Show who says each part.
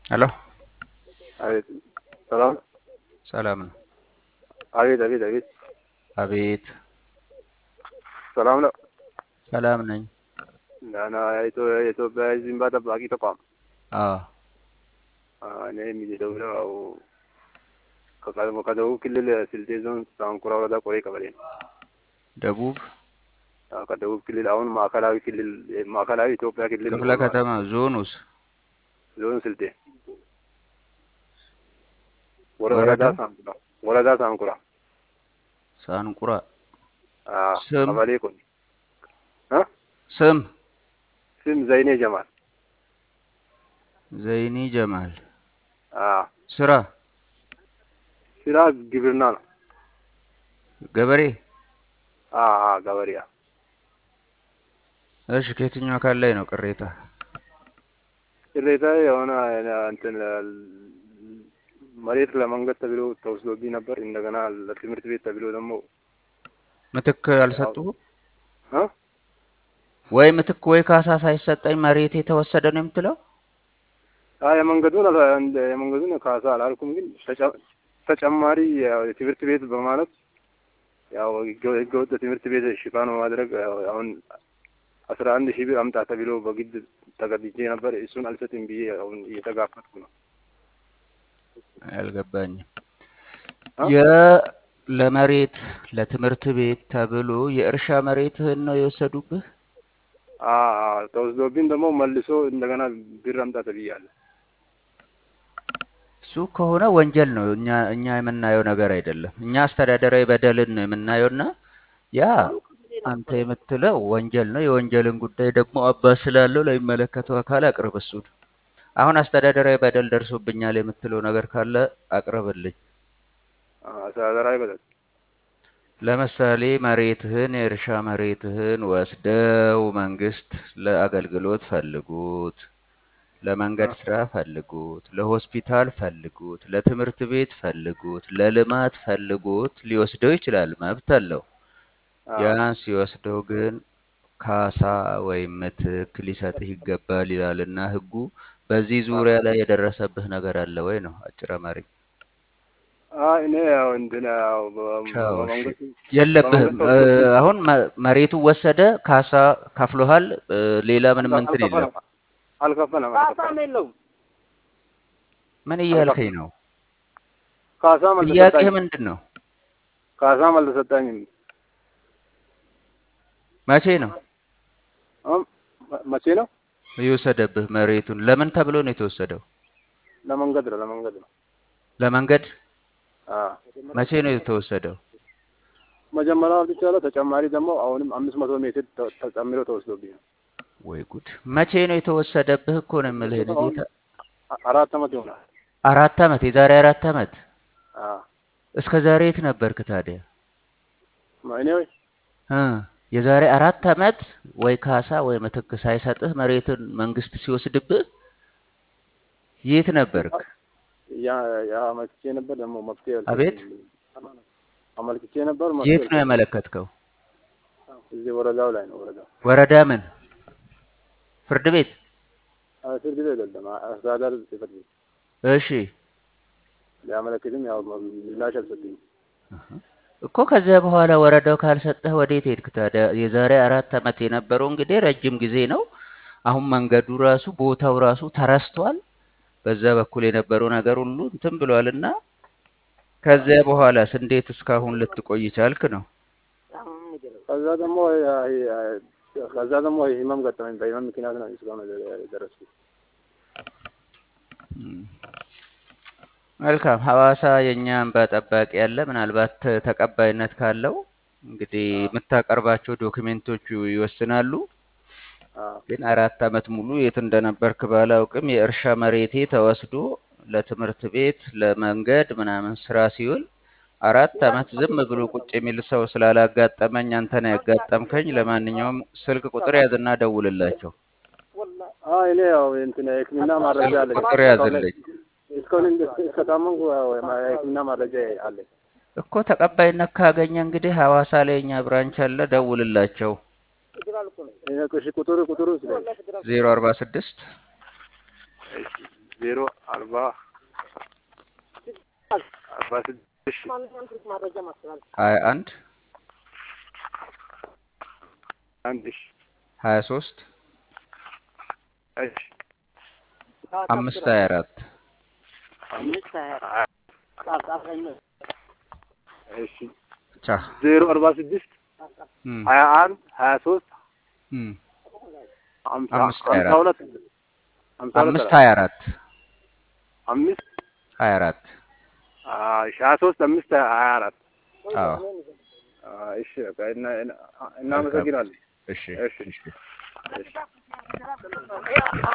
Speaker 1: ሄሎ
Speaker 2: አቤት ሰላም
Speaker 1: ሰላም ነው።
Speaker 2: አቤት አቤት አቤት
Speaker 1: አቤት
Speaker 2: ሰላም ነው።
Speaker 1: ሰላም ነኝ።
Speaker 2: ደህና የኢትዮ- የኢትዮጵያ ሕዝብ እንባ ጠባቂ ተቋም
Speaker 1: አዎ
Speaker 2: አዎ፣ እኔ የሚደውለው ያው ከቀድሞ ከደቡብ ክልል ስልጤ ዞን ሳንኩራ ወረዳ ቆሬ ቀበሌ ነው።
Speaker 1: ደቡብ
Speaker 2: አዎ፣ ከደቡብ ክልል አሁን ማዕከላዊ ክልል ማዕከላዊ ኢትዮጵያ ክልል
Speaker 1: ክፍለ ከተማ ዞኑስ
Speaker 2: ዞን ስልጤ
Speaker 1: ወረዳ?
Speaker 2: ወረዳ ሳንኩራ ወረዳ ሳንኩራ
Speaker 1: ሳንቁራ
Speaker 2: አዎ፣
Speaker 1: ስም?
Speaker 2: ቀበሌ ቆ እ
Speaker 1: ስም
Speaker 2: ስም ዘይኔ ጀማል
Speaker 1: ዘይኒ ጀማል
Speaker 2: አዎ፣
Speaker 1: ስራ
Speaker 2: ስራ ግብርና ነው።
Speaker 1: ገበሬ
Speaker 2: አዎ፣ አዎ፣ ገበሬ
Speaker 1: እሺ ከየትኛው አካል ላይ ነው ቅሬታ
Speaker 2: ቅሬታ የሆነ እንትን መሬት ለመንገድ ተብሎ ተወስዶብኝ ነበር። እንደገና ለትምህርት ቤት ተብሎ ደግሞ
Speaker 1: ምትክ አልሰጡህም
Speaker 2: እ
Speaker 1: ወይ ምትክ ወይ ካሳ ሳይሰጠኝ መሬት የተወሰደ ነው የምትለው
Speaker 2: አይ የመንገዱን አላ- እንደ- የመንገዱን ካሳ አላልኩም፣ ግን ተጨ- ተጨማሪ ያው የትምህርት ቤት በማለት ያው ህገ- ህገወጥ ትምህርት ቤት ሽፋን በማድረግ ያው አሁን አስራ አንድ ሺህ ብር አምጣ ተብሎ በግድ ተገድጄ ነበር። እሱን አልሰጥም ብዬ አሁን እየተጋፈጥኩ ነው።
Speaker 1: አልገባኝም
Speaker 2: እ?
Speaker 1: የ ለመሬት ለትምህርት ቤት ተብሎ የእርሻ መሬትህን ነው የወሰዱብህ
Speaker 2: አዎ አዎ፣ ተወስዶብኝ ደግሞ መልሶ እንደገና ብር አምጣ ተብያለሁ።
Speaker 1: እሱ ከሆነ ወንጀል ነው። እኛ እኛ የምናየው ነገር አይደለም። እኛ አስተዳደራዊ በደልን ነው የምናየውና ያ አንተ የምትለው ወንጀል ነው። የወንጀልን ጉዳይ ደግሞ አባት ስላለው ለሚመለከተው አካል አቅርብ። እሱን አሁን አስተዳደራዊ በደል ደርሶብኛል የምትለው ነገር ካለ አቅርብልኝ።
Speaker 2: አዎ፣ አስተዳደራዊ በደል
Speaker 1: ለምሳሌ መሬትህን የእርሻ መሬትህን ወስደው መንግስት ለአገልግሎት ፈልጉት፣ ለመንገድ ስራ ፈልጉት፣ ለሆስፒታል ፈልጉት፣ ለትምህርት ቤት ፈልጉት፣ ለልማት ፈልጉት ሊወስደው ይችላል፣ መብት አለው።
Speaker 2: አዎ።
Speaker 1: ያን ሲወስደው ግን ካሳ ወይም ምትክ ሊሰጥህ ይገባል ይላልና ህጉ። በዚህ ዙሪያ ላይ የደረሰብህ ነገር አለ ወይ ነው አጭር አማርኛ።
Speaker 2: አይ እኔ ያው እንትን ያው በ-
Speaker 1: ቻው፣ እሺ።
Speaker 2: በመንግስት
Speaker 1: የለብህም።
Speaker 2: በመንግስት
Speaker 1: እ፣ አሁን መ- መሬቱ ወሰደ፣ ካሳ ከፍሎሃል። እ፣ ሌላ ምንም እንትን የለም።
Speaker 2: አልከፈለም አልከፈለም አልከፈለም።
Speaker 1: ምን እያልከኝ ነው?
Speaker 2: ካሳም
Speaker 1: ጥያቄህ
Speaker 2: አልተሰጠኝም
Speaker 1: ምንድን ነው?
Speaker 2: ካሳም አልተሰጠኝም።
Speaker 1: መቼ ነው
Speaker 2: አሁን መ- መቼ ነው?
Speaker 1: የወሰደብህ መሬቱን? ለምን ተብሎ ነው የተወሰደው?
Speaker 2: ለመንገድ ነው ለመንገድ ነው።
Speaker 1: ለመንገድ።
Speaker 2: አዎ
Speaker 1: መቼ ነው የተወሰደው?
Speaker 2: መጀመሪያ አውጥቻለሁ። ተጨማሪ ደግሞ አሁንም አምስት መቶ ሜትር ተ- ተጨምሮ ተወስዶብኝ ነው።
Speaker 1: ወይ ጉድ! መቼ ነው የተወሰደብህ እኮ ነው የምልህ የኔ ጌታ።
Speaker 2: አ- አራት አመት ይሆናል።
Speaker 1: አራት አመት፣ የዛሬ አራት አመት።
Speaker 2: አዎ
Speaker 1: እስከ ዛሬ የት ነበርክ ታዲያ?
Speaker 2: ማ- እኔ ወይ
Speaker 1: እ የዛሬ አራት አመት ወይ ካሳ ወይ ምትክ ሳይሰጥህ መሬትን መንግስት ሲወስድብህ የት ነበርክ?
Speaker 2: ያ ያ አመልክቼ ነበር ደግሞ መፍትሄ
Speaker 1: አቤት?
Speaker 2: አልሰጠኝም። አመልክቼ ነበር
Speaker 1: የት
Speaker 2: መፍትሄ
Speaker 1: ነው
Speaker 2: አልሰጠኝም።
Speaker 1: ያመለከትከው?
Speaker 2: እዚህ ወረዳው ላይ ነው ወረዳው
Speaker 1: ወረዳ ምን? ፍርድ ቤት?
Speaker 2: አዎ፣ ፍርድ ቤት አይደለም አ- አስተዳደር ጽሕፈት ቤት
Speaker 1: እሺ
Speaker 2: ሊያመለክትም ያው ምላሽ አልሰጠኝም።
Speaker 1: እኮ ከዚያ በኋላ ወረዳው ካልሰጠህ ወዴት ሄድክ ታዲያ? የዛሬ አራት አመት የነበረው እንግዲህ ረጅም ጊዜ ነው። አሁን መንገዱ ራሱ ቦታው ራሱ ተረስቷል። በዛ በኩል የነበረው ነገር ሁሉ እንትን ብሏል እና ከዚያ በኋላስ እንዴት እስካሁን ልትቆይ ቻልክ ነው?
Speaker 2: ከዛ ደግሞ ያ- ያ- ከዛ ደግሞ ህመም ገጠመኝ። በህመም ምክንያት ነው እስካሁን የደረስኩት።
Speaker 1: እም። መልካም ሐዋሳ የእኛ እንባ ጠባቂ ያለ ምናልባት ተ- ተቀባይነት ካለው እንግዲህ የምታቀርባቸው ዶክሜንቶቹ ይወስናሉ።
Speaker 2: አዎ
Speaker 1: ግን አራት አመት ሙሉ የት እንደነበርክ ባላውቅም የእርሻ መሬቴ ተወስዶ ለትምህርት ቤት ለመንገድ ምናምን ስራ ሲውል አራት አመት ዝም ብሎ ቁጭ የሚል ሰው ስላላጋጠመኝ አንተ ነው ያጋጠምከኝ። ለማንኛውም ስልክ ቁጥር ያዝና ደውልላቸው።
Speaker 2: አዎ እኔ ያው እንትን የህክምና ማረጃ
Speaker 1: ስልክ
Speaker 2: አለኝ።
Speaker 1: ቁጥር ያዝልኝ
Speaker 2: እስካሁን እንደ- እስከታመምኩ ያው የማ- የህክምና ማረጃ አለኝ።
Speaker 1: እኮ ተቀባይነት ካገኘ እንግዲህ ሐዋሳ ላይ የኛ ብራንች አለ፣ ደውልላቸው።
Speaker 2: እሺ ቁጥሩ ቁጥሩ ስለ
Speaker 1: ዜሮ አርባ ስድስት
Speaker 2: ዜሮ አርባ አርባ ስድስት
Speaker 1: ሀያ አንድ
Speaker 2: አንድ ሺ
Speaker 1: ሀያ ሶስት
Speaker 2: እሺ
Speaker 1: አምስት ሀያ አራት
Speaker 2: እሺ
Speaker 1: ቻ
Speaker 2: ዜሮ አርባ ስድስት
Speaker 1: እም፣
Speaker 2: ሀያ አንድ ሀያ ሶስት
Speaker 1: እም፣
Speaker 2: ሀምሳ
Speaker 1: አምስት ሀያ
Speaker 2: ሀምሳ
Speaker 1: አራት
Speaker 2: ሁለት ሀምሳ ሁለት
Speaker 1: አምስት
Speaker 2: አራት
Speaker 1: ሀያ አራት
Speaker 2: አምስት
Speaker 1: ሀያ አራት
Speaker 2: እሺ ሀያ ሶስት አምስት ሀያ አራት
Speaker 1: አዎ
Speaker 2: እሺ በቃ እና- እና- እናመሰግናለን
Speaker 1: እሺ
Speaker 2: እሺ
Speaker 1: እሺ
Speaker 2: እሺ